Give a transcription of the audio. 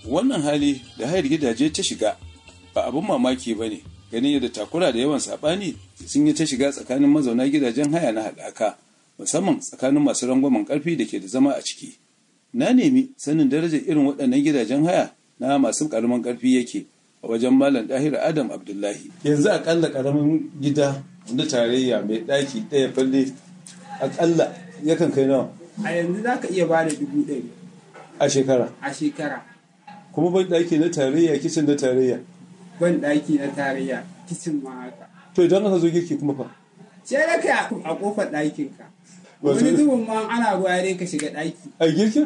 wannan hali da hayar gidaje ta shiga ba abin mamaki ba ne ganin yadda takura da yawan saɓani sun yi ta shiga tsakanin mazauna gidajen haya na haɗaka musamman tsakanin masu rangwamen ƙarfi da ke da zama a ciki na nemi sanin darajar irin waɗannan gidajen haya na masu ƙaramin ƙarfi yake a wajen malam ɗahir adam abdullahi yanzu aƙalla ƙaramin gida na tarayya mai ɗaki ɗaya falle aƙalla yakan kai nawa a yanzu za ka iya ba da dubu ɗari a shekara a shekara kuma ban ɗaki na tarayya kicin na tarayya ban ɗaki na tarayya kicin ma haka to idan aka zo girki kuma fa sai da ka a kofar ɗakinka Wato- wani zubin ma ana ruwa dai ka shiga ɗaki a girkin